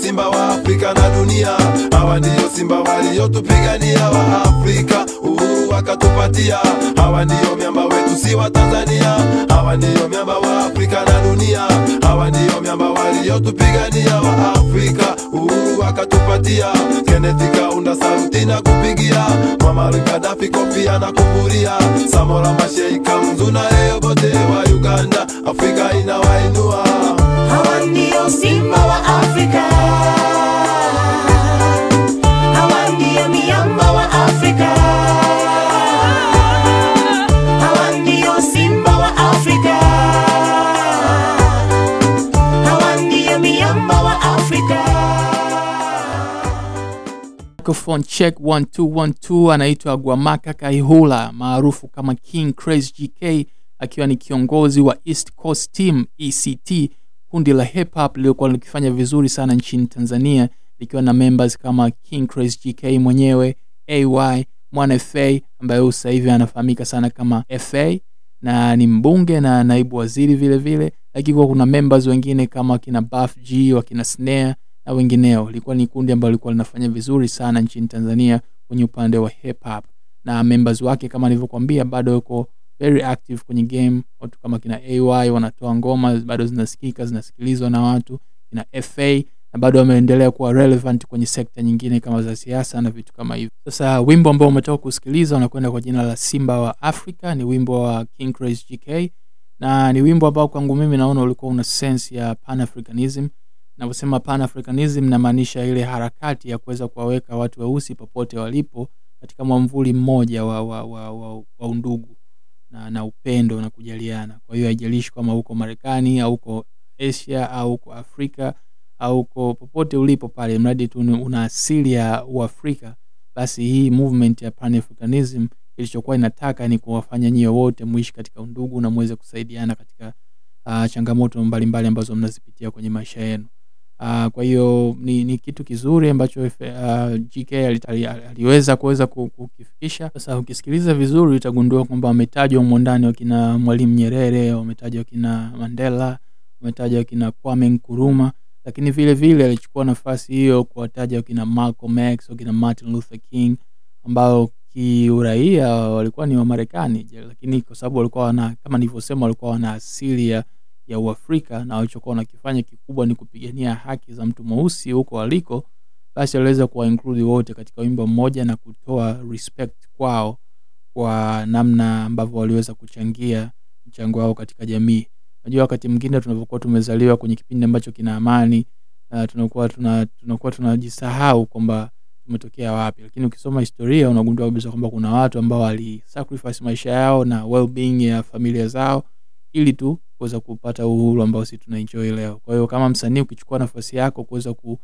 simba wa Afrika na dunia. Hawa ndiyo simba waliotupigania wa Afrika, uhuru wakatupatia. Hawa ndiyo miamba wetu, si wa Tanzania. Hawa ndiyo miamba wa Afrika na dunia. Hawa ndiyo miamba waliotupigania wa Afrika, uhuru wakatupatia. Kenneth Kaunda saluti na kupigia, Muammar Gaddafi kofia na kuvuria, Samora Machel Kamzu na Obote wa Uganda, Afrika inawainua. Hawa ndio simba wa Afrika. Hawa ndio miamba wa Afrika. Hawa ndio simba wa Afrika. Hawa ndio miamba wa Afrika. microphone check 1212 anaitwa Gwamaka Kaihula maarufu kama King Crazy GK akiwa ni kiongozi wa East Coast Team ECT kundi la hip hop liliokuwa likifanya vizuri sana nchini Tanzania likiwa na members kama King Crazy GK mwenyewe AY Mwana FA ambaye huyu sasa hivi anafahamika sana kama FA na ni mbunge na naibu waziri vile vile lakini kuwa kuna members wengine kama wakina Buff G wakina Snare na wengineo ilikuwa ni kundi ambalo lilikuwa linafanya vizuri sana nchini tanzania kwenye upande wa hip hop na members wake kama nilivyokuambia bado yuko very active kwenye game watu kama kina ay wanatoa ngoma bado zinasikika zinasikilizwa na watu kina fa na bado wameendelea kuwa relevant kwenye sekta nyingine kama za siasa na vitu kama hivyo sasa wimbo ambao umetoka kusikiliza unakwenda kwa jina la simba wa africa ni wimbo wa king Crazy gk na ni wimbo ambao kwangu mimi naona ulikuwa una sense ya panafricanism navyosema panafricanism namaanisha ile harakati ya kuweza kuwaweka watu weusi popote walipo katika mwamvuli mmoja wa, wa, wa, wa, wa undugu na, na upendo na kujaliana kwa hiyo haijalishi kama huko marekani au huko asia au huko afrika au huko popote ulipo pale mradi tu ni- una asili ya uafrika basi hii movement ya panafricanism ilichokuwa inataka ni kuwafanya nyie wote muishi katika undugu na muweze kusaidiana katika uh, changamoto mbalimbali mbali ambazo mnazipitia kwenye maisha yenu uh, kwa hiyo ni, ni kitu kizuri ambacho uh, gk ali, ali, aliweza kuweza ku- kukifikisha sasa ukisikiliza vizuri utagundua kwamba wametajwa humo ndani wakina mwalimu nyerere wametajwa wakina mandela wametajwa wakina kwame nkuruma lakini vile vile alichukua nafasi hiyo kuwataja wakina malcolm x wakina martin luther king ambao kiuraia walikuwa ni wamarekani je, lakini kwa sababu walikuwa wana kama nilivyosema walikuwa wana asili ya, ya uafrika na walichokuwa wanakifanya kikubwa ni kupigania haki za mtu mweusi huko waliko basi aliweza kuwa include wote katika wimbo mmoja na kutoa respect kwao kwa namna ambavyo waliweza kuchangia mchango wao katika jamii unajua wakati mwingine tunavyokuwa tumezaliwa kwenye kipindi ambacho kina amani uh, tunakuwa tuna, tunakuwa tunajisahau kwamba tumetokea wapi lakini ukisoma historia unagundua kabisa kwamba kuna watu ambao walisacrifice maisha yao na well-being ya familia zao ili tu kuweza kupata uhuru ambao si tunaenjoy leo kwa hiyo kama msanii ukichukua nafasi yako kuweza ku,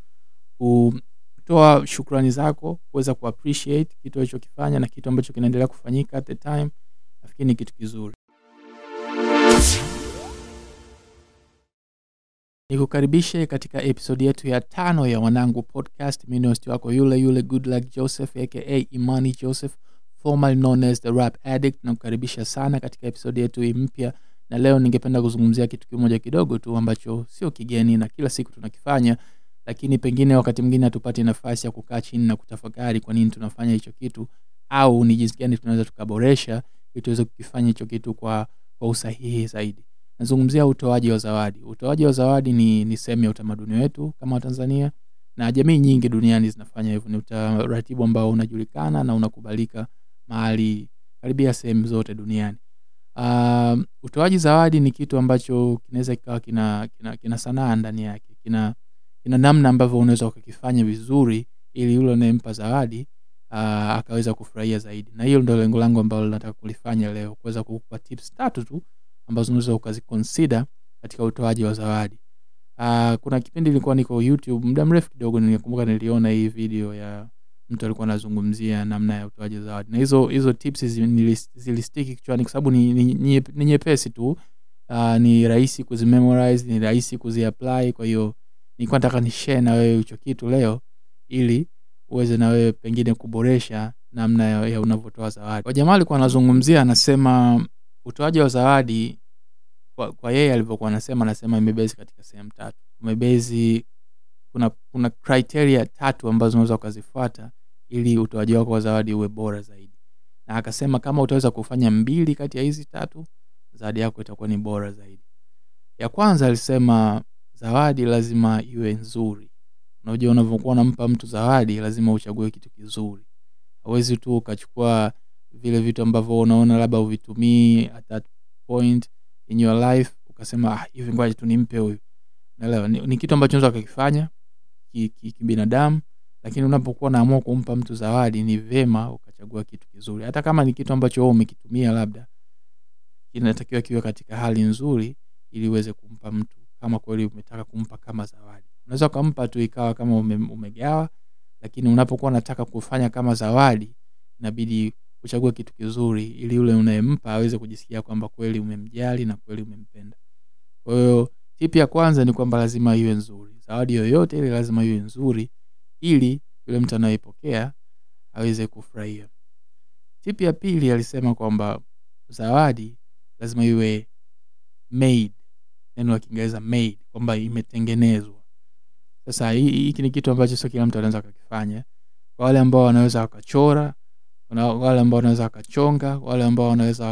kutoa shukrani zako kuweza kuappreciate kitu alichokifanya na kitu ambacho kinaendelea kufanyika at the time nafikiri ni kitu kizuri nikukaribishe katika episodi yetu ya tano ya wanangu podcast mi ni host wako yule yule good luck joseph aka imani joseph formerly known as the rap addict nakukaribisha sana katika episodi yetu hii mpya na leo ningependa kuzungumzia kitu kimoja kidogo tu ambacho sio kigeni na kila siku tunakifanya lakini pengine wakati mwingine hatupati nafasi ya kukaa chini na kutafakari kwa nini tunafanya hicho kitu au ni jinsi gani tunaweza tukaboresha ili tuweze kukifanya hicho kitu kwa, kwa usahihi zaidi nazungumzia utoaji wa zawadi utoaji wa zawadi ni, ni sehemu ya utamaduni wetu kama watanzania na jamii nyingi duniani zinafanya hivyo ni utaratibu ambao unajulikana na unakubalika mahali karibia sehemu zote duniani uh, utoaji zawadi ni kitu ambacho kinaweza kikawa kina, kina, kina sanaa ndani yake kina, kina namna ambavyo unaweza ukakifanya vizuri ili yule unayempa zawadi uh, akaweza kufurahia zaidi na hiyo ndo lengo langu ambalo nataka kulifanya leo kuweza kukupa tips tatu tu ambazo unaweza ukazikonsida katika utoaji wa zawadi uh, kuna kipindi ilikuwa niko youtube muda mrefu kidogo nilikumbuka niliona hii video ya mtu alikuwa anazungumzia namna ya utoaji wa zawadi na hizo hizo tips zi- nilis- zilistiki kichwani kwa sababu ni, ni, ni, ni nyepesi tu uh, ni rahisi kuzimemorize ni rahisi kuziapply kwa hiyo nilikuwa nataka ni share na wewe hicho kitu leo ili uweze na wewe pengine kuboresha namna ya, ya unavyotoa zawadi kwa jamaa alikuwa anazungumzia anasema utoaji wa zawadi kwa, kwa yeye alivyokuwa anasema anasema imebezi katika sehemu tatu umebezi kuna kuna criteria tatu ambazo unaweza ukazifuata ili utoaji wako wa zawadi uwe bora zaidi na akasema kama utaweza kufanya mbili kati ya hizi tatu zawadi yako itakuwa ni bora zaidi ya kwanza alisema zawadi lazima iwe nzuri unajua unavyokuwa unampa mtu zawadi lazima uchague kitu kizuri hauwezi tu ukachukua vile vitu ambavyo unaona labda uvitumii at that point in your life ukasema ah, hivi ngoja tu nimpe huyu naelewa ni, ni kitu ambacho unaweza ukakifanya kibinadamu ki, ki kibinadamu, lakini unapokuwa unaamua kumpa mtu zawadi ni vema ukachagua kitu kizuri hata kama ni kitu ambacho wewe umekitumia labda kinatakiwa kiwe katika hali nzuri ili uweze kumpa mtu kama kweli umetaka kumpa kama zawadi unaweza ukampa tu ikawa kama ume, umegawa lakini unapokuwa unataka kufanya kama zawadi inabidi uchague kitu kizuri ili yule unayempa aweze kujisikia kwamba kweli umemjali na kweli umempenda kwa hiyo tipi ya kwanza ni kwamba lazima iwe nzuri zawadi yoyote ile lazima iwe nzuri ili yule mtu anayepokea aweze kufurahia tipi ya pili alisema kwamba zawadi lazima iwe made neno la kiingereza made kwamba imetengenezwa sasa hii- hiki ni kitu ambacho sio kila mtu anaweza akakifanya kwa wale ambao wanaweza wakachora kuna wale ambao wanaweza wakachonga wale ambao wanaweza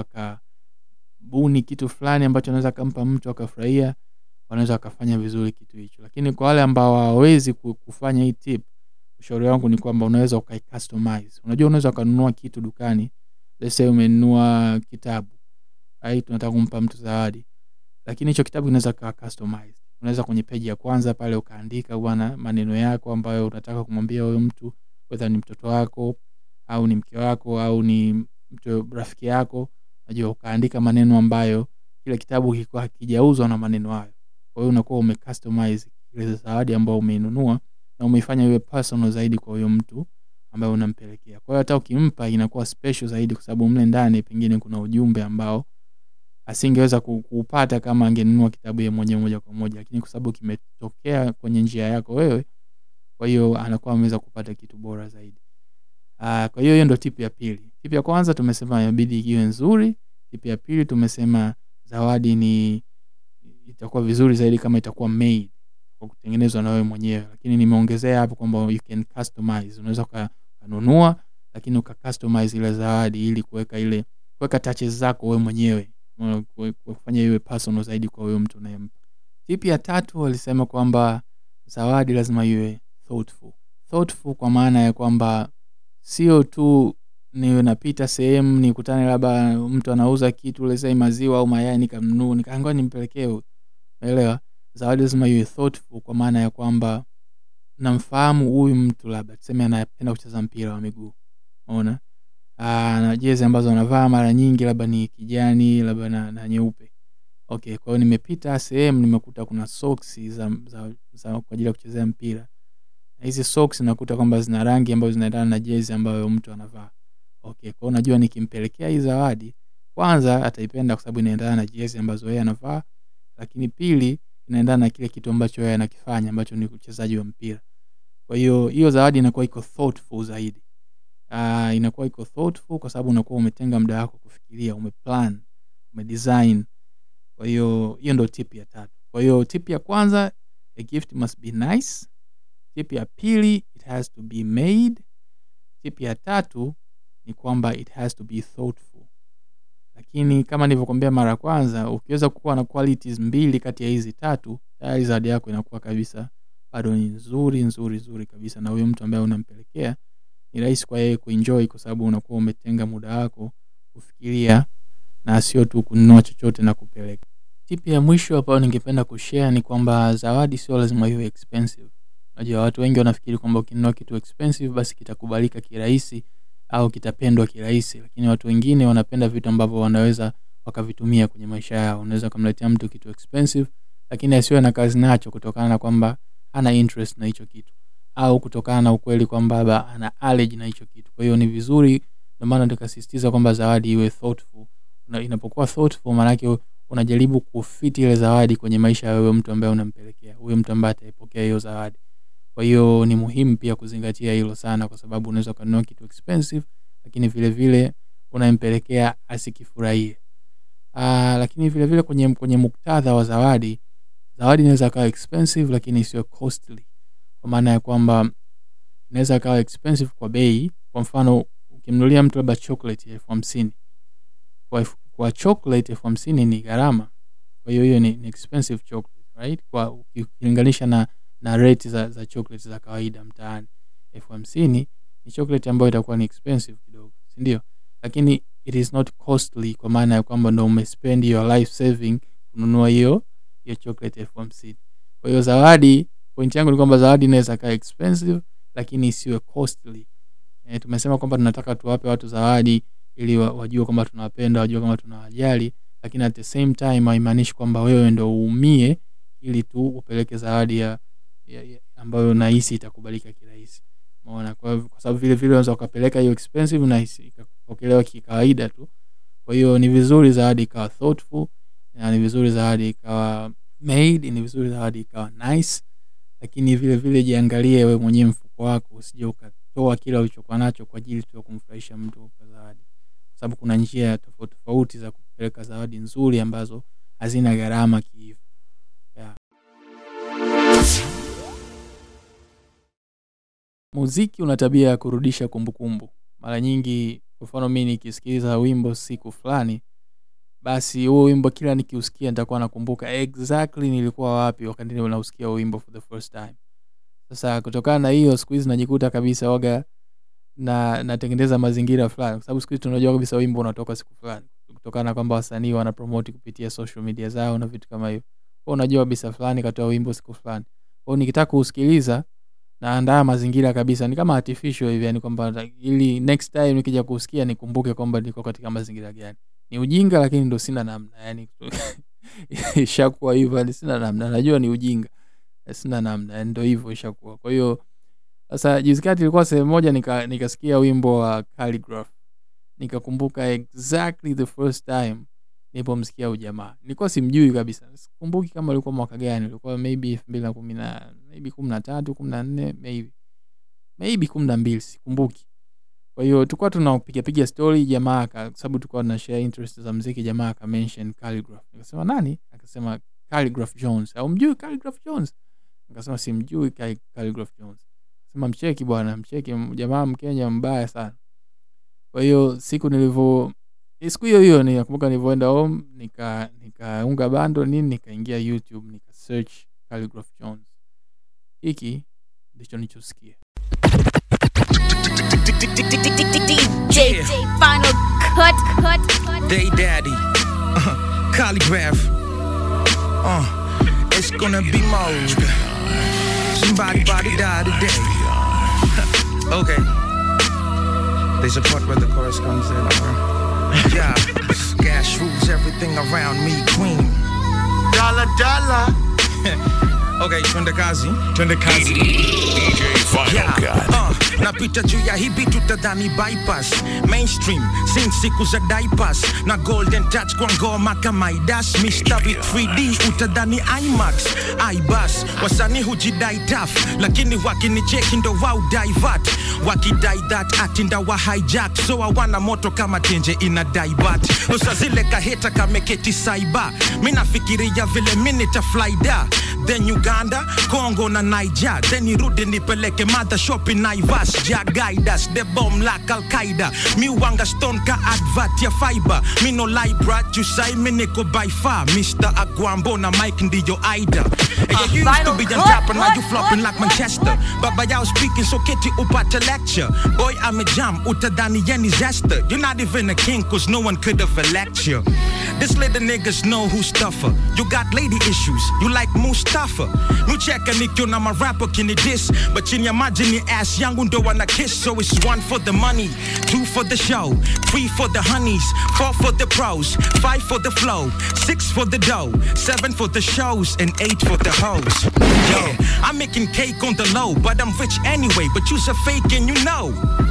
wakabuni kitu fulani ambacho anaweza akampa mtu akafurahia wanaweza wakafanya vizuri kitu hicho lakini kwa wale ambao hawawezi ku- kufanya hii tip ushauri wangu ni kwamba unaweza ukai customize unajua unaweza ukanunua kitu dukani let's say umenunua kitabu ai tunataka kumpa mtu zawadi lakini hicho kitabu kinaweza kawa customized unaweza kwenye peji ya kwanza pale ukaandika bwana maneno yako ambayo unataka kumwambia huyo mtu whether ni mtoto wako au ni mke wako au ni mtu rafiki yako najua ukaandika maneno ambayo kile kitabu kilikuwa hakijauzwa na maneno hayo kwa hiyo unakuwa umecustomize ile zawadi ambayo umeinunua na umeifanya iwe personal zaidi kwa huyo mtu ambaye unampelekea kwa hiyo hata ukimpa inakuwa special zaidi kwa sababu mle ndani pengine kuna ujumbe ambao asingeweza ku- kuupata kama angenunua kitabu ye mwenyewe moja kwa moja lakini kwa sababu kimetokea kwenye njia yako wewe kwa hiyo anakuwa ameweza kupata kitu bora zaidi Aa, kwa hiyo hiyo ndo tipu ya pili tipu ya kwanza tumesema inabidi iwe nzuri tipu ya pili tumesema zawadi ni itakuwa vizuri zaidi kama itakuwa made kwa kutengenezwa na wewe mwenyewe lakini nimeongezea hapo kwamba you can customize unaweza uka- ukanunua lakini uka customize ile zawadi ili kuweka ile kuweka touches zako wewe mwenyewe Unaona, kue- kufanya iwe personal zaidi kwa huyo mtu unayempa tipu ya tatu walisema kwamba zawadi lazima iwe thoughtful thoughtful kwa maana ya kwamba sio tu niwe napita sehemu nikutane labda mtu anauza kitu lesai maziwa au mayai nikamnuu nikaangoa nimpelekee huyu naelewa zawadi lazima iwe thoughtful kwa maana ya kwamba namfahamu huyu mtu labda tuseme anapenda kucheza mpira wa miguu ona na jezi ambazo anavaa mara nyingi labda ni kijani labda na, na nyeupe okay kwa hiyo nimepita sehemu nimekuta kuna soksi za, za, za kwa ajili ya kuchezea mpira na hizi socks nakuta kwamba zina rangi ambazo zinaendana na jezi ambayo mtu anavaa okay kwa hiyo najua nikimpelekea hii zawadi kwanza ataipenda kwa sababu inaendana na jezi ambazo yeye anavaa lakini pili inaendana na kile kitu ambacho yeye anakifanya ambacho ni uchezaji wa mpira kwa hiyo hiyo zawadi inakuwa iko thoughtful zaidi uh, inakuwa iko thoughtful kwa sababu unakuwa umetenga muda wako kufikiria umeplan umedesign kwa hiyo hiyo ndo tip ya tatu kwa hiyo tip ya kwanza a gift must be nice tip ya pili it has to be made tip ya tatu ni kwamba it has to be thoughtful lakini kama nilivyokwambia mara ya kwanza ukiweza kuwa na qualities mbili kati ya hizi tatu tayari zawadi yako inakuwa kabisa bado ni nzuri nzuri nzuri kabisa na huyo mtu ambaye unampelekea ni rahisi kwa yeye kuenjoy kwa sababu unakuwa umetenga muda wako kufikiria na sio tu kununua chochote na kupeleka tipi ya mwisho ambayo ningependa kushare ni kwamba zawadi sio lazima iwe expensive unajua watu wengi wanafikiri kwamba ukinunua kitu expensive basi kitakubalika kirahisi au kitapendwa kirahisi lakini watu wengine wanapenda vitu ambavyo wanaweza wakavitumia kwenye maisha yao unaweza ukamletea mtu kitu expensive lakini asiwe na kazi nacho kutokana na kwamba hana interest na hicho kitu au kutokana na ukweli kwamba labda ana allergy na hicho kitu kwa hiyo ni vizuri ndio maana nikasisitiza kwamba zawadi iwe thoughtful Una, inapokuwa thoughtful maanake unajaribu kufiti ile zawadi kwenye maisha ya huyo mtu ambaye unampelekea huyo mtu ambaye ataipokea hiyo zawadi kwa hiyo ni muhimu pia kuzingatia hilo sana kwa sababu unaweza ukanunua kitu expensive lakini vile vile unampelekea asikifurahie uh, lakini vile vile kwenye, kwenye muktadha wa zawadi zawadi inaweza kawa expensive lakini isiwe costly kwa maana ya kwamba inaweza kawa expensive kwa bei kwa mfano ukimnulia mtu labda chocolate ya elfu hamsini kwa, elfu- kwa chocolate elfu hamsini ni gharama kwa hiyo hiyo ni, ni expensive chocolate right kwa uki- ukilinganisha na na rate za, za chocolate za kawaida mtaani elfu hamsini ni chocolate ambayo itakuwa ni expensive kidogo sindio lakini it is not costly kwa maana ya kwamba ndo umespend your life saving kununua hiyo hiyo chocolate elfu hamsini kwa hiyo zawadi point yangu ni kwamba zawadi inaweza kaa expensive lakini isiwe costly e, tumesema kwamba tunataka tuwape watu zawadi ili wa- wajue kwamba tunawapenda wajue kwamba tunawajali lakini at the same time haimaanishi kwamba wewe ndo uumie ili tu upeleke zawadi ya, ya, ya ambayo nahisi itakubalika kirahisi maona kwa, hivyo- kwa sababu vile vile unaweza ukapeleka hiyo expensive na isi- ikapokelewa kikawaida tu kwa hiyo ni vizuri zawadi ikawa thoughtful na ni vizuri zawadi ikawa made ni vizuri zawadi ikawa nice lakini vile vile jiangalie we mwenyewe mfuko wako usije ukatoa kile ulichokuwa nacho kwa ajili tu ya kumfurahisha mtu kwa zawadi kwa sababu kuna njia tofauti tofauti za kupeleka zawadi nzuri ambazo hazina gharama kihivo yeah. muziki una tabia ya kurudisha kumbukumbu mara nyingi kwa mfano mi nikisikiliza wimbo siku fulani basi huo wimbo kila nikiusikia nitakuwa nakumbuka exactly nilikuwa wapi wakati nausikia huo wimbo for the first time sasa kutokana na hiyo siku hizi najikuta kabisa waga na natengeneza mazingira fulani kwa sababu siku hizi tunajua kabisa wimbo unatoka siku fulani kutokana na kwamba wasanii wanapromoti kupitia social media zao na vitu kama hivyo kwao unajua kabisa fulani katoa wimbo siku fulani kwao nikitaka kuusikiliza naandaa mazingira kabisa ni kama artificial hivi yani kwamba ili next time nikija kusikia nikumbuke kwamba niko katika mazingira gani ni ujinga lakini ndo sina namna yani ishakuwa hivyo yani sina namna najua ni ujinga sina namna yani ndo hivyo ishakuwa kwa hiyo sasa juzi kati ilikuwa sehemu moja nika- nikasikia wimbo wa Calligraph nikakumbuka exactly the first time nilipomsikia huyu jamaa nilikuwa simjui kabisa sikumbuki kama ulikuwa mwaka gani ulikuwa maybe elfu mbili na kumi na maybe kumi na tatu kumi na nne maybe maybe kumi na mbili sikumbuki kwa hiyo tulikuwa tunapigapiga story jamaa aka- kwa sababu tulikuwa tuna share interest za mziki jamaa aka mention Calligraph nikasema nani akasema Calligraph Jones au mjui Calligraph Jones nikasema simjui Cal- Calligraph Jones sema mcheki bwana mcheki m- jamaa mkenya mbaya sana kwa hiyo siku nilivyo eh, siku hiyo hiyo ninakumbuka nilivyoenda home nika nikaunga bando nini nikaingia youtube nika search Calligraph Jones hiki ndicho nilichosikia DJ Final Cut Cut Cut Day Daddy, uh, Calligraph. Uh, it's gonna be mode. Somebody body die today. okay. There's a part where the chorus comes in. Okay. Yeah, gas rules everything around me, queen. Dollar, dollar. Okay, twende kazi. Twende kazi. DJ Final Yeah, Cut. uh, napita juu ya hibi tutadhani bypass mainstream sin siku za dipas na golden touch kwa ngoma kama idas mistari 3d utadhani imax ibas wasanii hujidai taf lakini wakinicheki ndo wau divert wakidai that atinda wa hijack so hawana moto kama tenje ina daibat usa zile kaheta kameketi saiba mi nafikiria vile mi nitaflyda then uganda congo na niger then irudi nipeleke mother shop in naivas ja guidas the bomb like al-qaida mi wanga stone ka advert ya fiber mi no libra jusai mi niko by far mr agwambo na mike ndiyo aida and you used to be on top and now you flopping like manchester baba yao speaking so keti upate lecture boy i'm a jam utadani yeni zester you're not even a king cause no one could have elect you this little niggas know who's tougher you got lady issues you like mustafa nucheka nikiona marapa kini dis but chini ya maji ni ass yangu ndo wana kiss so it's one for the money two for the show three for the honeys four for the pros five for the flow six for the dough seven for the shows and eight for the hoes yeah i'm making cake on the low but i'm rich anyway but you's a fake and you know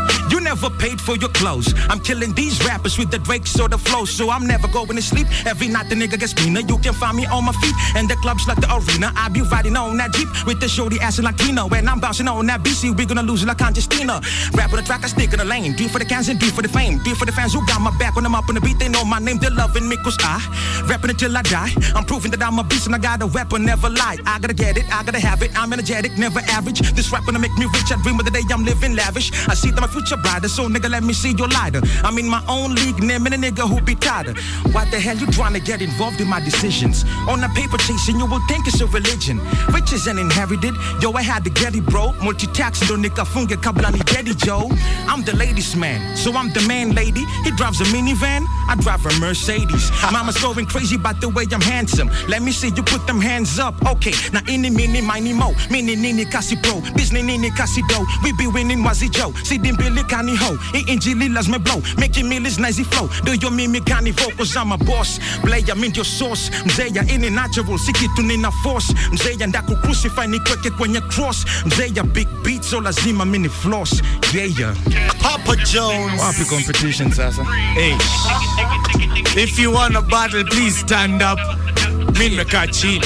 You never paid for your clothes. I'm killing these rappers with the Drake sort of flow, so I'm never going to sleep. Every night the nigga gets meaner. You can find me on my feet, and the clubs like the arena. I be riding on that jeep with the shorty assing like Tina. When I'm bouncing on that BC, we gonna lose it like Congestina. Rap on the track, I stick in the lane. Do it for the cans and do it for the fame. Do it for the fans who got my back when I'm up on the beat. They know my name, they're loving me cause I rapping until I die. I'm proving that I'm a beast and I got a weapon, never lie. I gotta get it, I gotta have it. I'm energetic, never average. This rap gonna make me rich. I dream of the day I'm living lavish. I see that my future brighter, so nigga, let me see your lighter. I'm in my own league, naming a nigga who be tighter. Why the hell you trying to get involved in my decisions? On a paper chasing, you will think it's a religion. Riches and inherited, yo, I had to get it, bro. Multi-tax, do nikafunge kabla ni daddy, Joe. I'm the ladies man, so I'm the man lady. He drives a minivan, I drive a Mercedes. Mama's going crazy about the way I'm handsome. Let me see you put them hands up. Okay, now ini mini mini mo, mini nini kasi pro, business nini kasi do. We be winning wazi Joe. See them Billy Kani ho, injili las me blow, making millions nice flow. Do your mimi kani vocals, I'm a boss. Play I'm in your sauce, mzeya ini natural, si kitu nina force. Mzeya ndaku crucify nikweke kwenye cross. Mzeya big beat, so lazima mini floss. Yeah, yeah. Papa Jones. Wapi competition sasa? Hey. If you want a battle, please stand up. Mi nimekaa chini.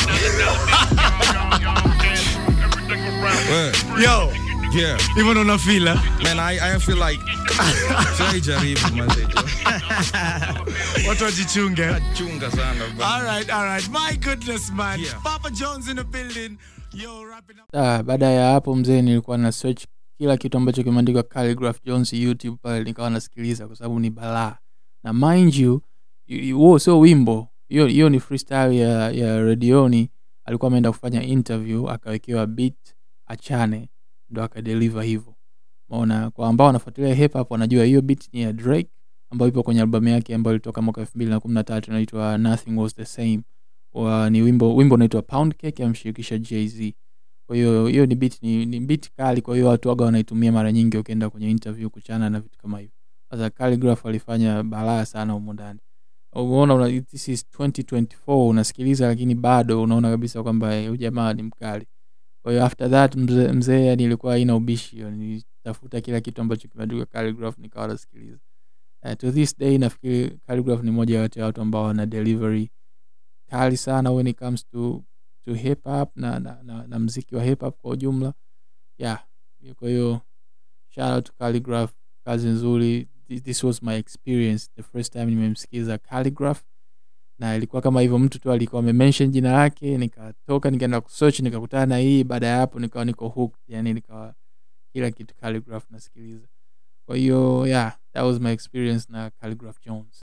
Yo, Yeah. hivyo ndo unafila. Man, I, I feel like sijaijaribu mazee. Watu wajichunge. Chunga sana bana. All right, all right. My goodness, man. Yeah. Papa Jones in the building. Yo, wrapping up. Ah, baada ya hapo mzee nilikuwa na search kila kitu ambacho kimeandikwa Calligraph Jones youtube pale nikawa nasikiliza kwa sababu ni balaa na mind you y- y- huo sio wimbo hiyo hiyo ni freestyle ya, ya redioni alikuwa ameenda kufanya interview akawekewa beat achane ndo akadeliver hivyo maona kwa ambao wanafuatilia hip hop wanajua hiyo beat ni ya drake ambayo ipo kwenye albamu yake ambayo ilitoka mwaka elfu mbili na kumi na tatu inaitwa nothing was the same wa, ni wimbo wimbo unaitwa pound cake amshirikisha jz kwa hiyo hiyo ni beat ni, ni beat kali kwa hiyo watu waga wanaitumia mara nyingi ukienda kwenye interview kuchana na vitu kama hivyo sasa calligraph alifanya balaa sana humo ndani umeona una, this is 2024 unasikiliza lakini bado unaona kabisa kwamba eh, huyu jamaa ni mkali kwa hiyo after that mzee mzee yani ilikuwa haina ubishi hiyo. nilitafuta kila kitu ambacho kimeandikwa calligraph nikawa nasikiliza uh, to this day nafikiri calligraph ni moja ya watu ambao wana delivery kali sana when it comes to to hip hop na, na, na, na mziki wa hip hop kwa ujumla yeah kwa hiyo shout out to calligraph kazi nzuri this, this was my experience the first time nimemsikiza calligraph na ilikuwa kama hivyo mtu tu alikuwa amemention jina lake nikatoka nikaenda kusearch nikakutana na hii baada ya hapo nikawa niko hooked yani nikawa kila kitu calligraph nasikiliza kwa hiyo yeah that was my experience na calligraph jones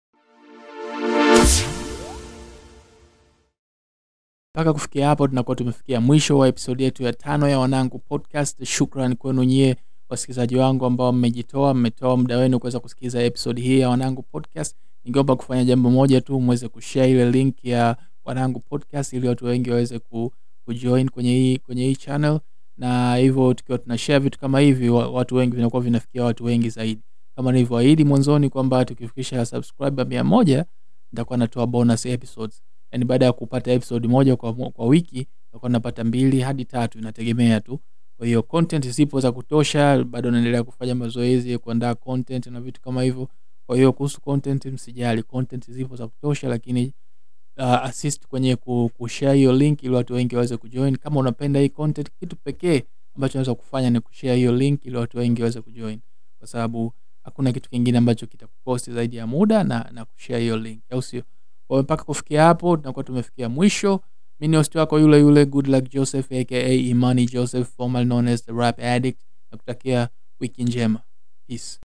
mpaka kufikia hapo tunakuwa tumefikia mwisho wa episodi yetu ya tano ya wanangu podcast shukran kwenu nyie wasikilizaji wangu ambao mmejitoa mmetoa muda wenu kuweza kusikiliza episodi hii ya wanangu podcast ningeomba kufanya jambo moja tu mweze kushare ile link ya wanangu podcast ili watu wengi waweze ku, kujoin kwenye hii kwenye hii channel na hivyo tukiwa tuna share vitu kama hivi wa- watu wengi vinakuwa vinafikia watu wengi zaidi kama nilivyoahidi mwanzoni kwamba tukifikisha subscriber mia moja nitakuwa natoa bonus episodes yani baada ya kupata episode moja kwa, mo- kwa wiki nitakuwa napata mbili hadi tatu inategemea tu kwa hiyo content zipo za kutosha bado naendelea kufanya mazoezi kuandaa content na vitu kama hivyo kwa hiyo kuhusu content msijali content zipo za kutosha lakini uh, assist kwenye ku- kushare hiyo link ili watu wengi waweze kujoin kama unapenda hii content kitu pekee ambacho unaweza kufanya ni kushare hiyo link ili watu wengi waweze kujoin kwa sababu hakuna kitu kingine ambacho kitakuposti zaidi ya muda na, na kushare hiyo link au sio kwa hiyo mpaka kufikia hapo tunakuwa tumefikia mwisho mi ni host wako yule yule good luck joseph aka imani joseph formal known as the rap addict na kutakia wiki njema peace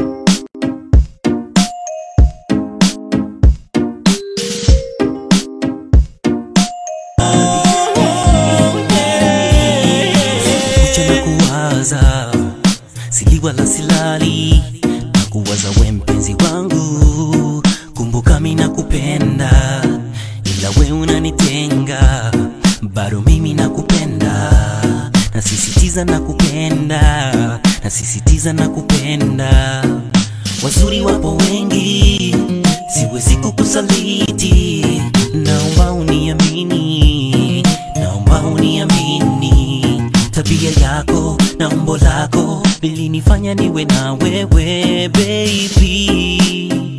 kucha na kuwaza sili wala silali na kuwaza we mpenzi wangu kumbuka mi nakupenda ila we unanitenga bado mimi nakupenda nasisitiza nakupenda nasisitiza nakupenda wazuri wapo wengi siwezi kukusaliti naomba uniamini naomba uniamini tabia yako na umbo lako vilinifanya niwe na wewe baby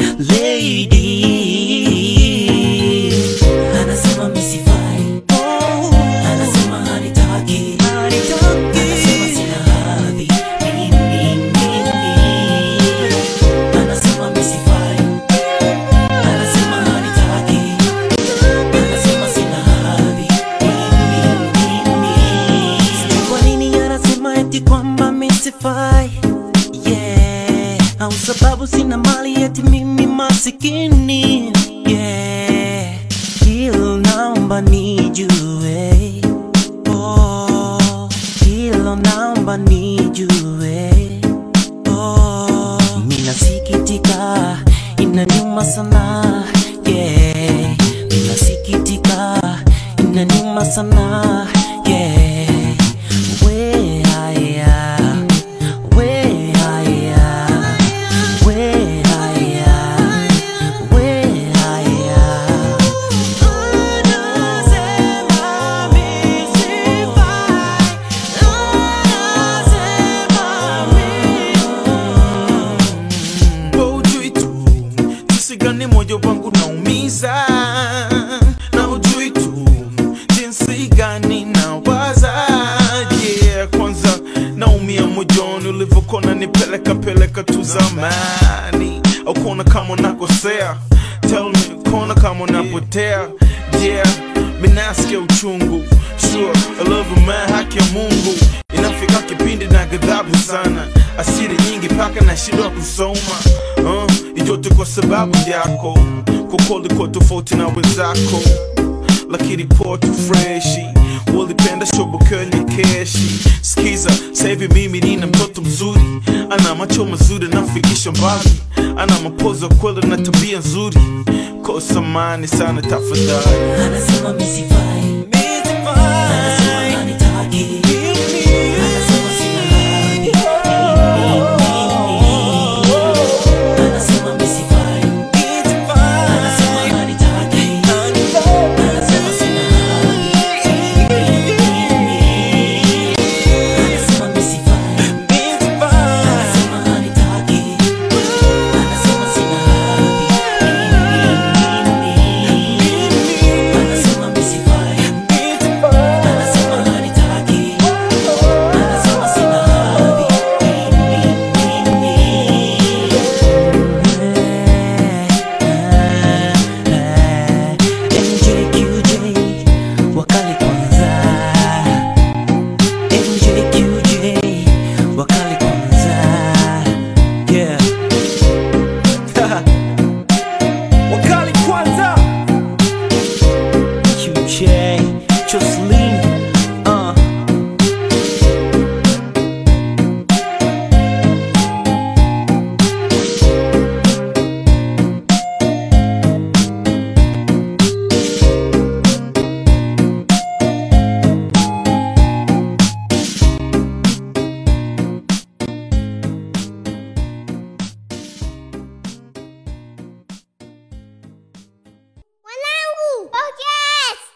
lady anasema misifai anasema hanitaki anasema sina hadhi mimi mimi anasema misifai anasema hanitaki anasema sina hadhi mimi mimi Sijui kwa nini anasema eti kwamba misifai yeah au sababu sina mali eti mimi masikini yeah hilo naomba nijue oh hilo naomba nijue oh minasikitika inaniuma sana yeah minasikitika inaniuma sana yeah we haya we haya we haya we haya anasema misifai Wewe hujui tu jinsi gani moyo wangu naumiza, na hujui tu jinsi gani nawaza. Yeah, kwanza naumia moyoni ulivyokona nipeleka peleka tu zamani, au kuona kama unakosea. Tell me, kuona kama unapotea. Yeah, mimi nasikia uchungu. Sure, I love you man, haki ya Mungu inafika kipindi na ghadhabu sana, asiri nyingi paka na shindwa kusoma uh, ijote kwa sababu yako kokoli kwa tofauti na wenzako, lakini poa tu freshi walipenda shobo kwenye keshi. Skiza sahivi mimi nina mtoto mzuri, ana macho mazuri nafikisha mbali, ana mapozo kweli na tabia nzuri, kosa mani sana tafadhali anasema misifai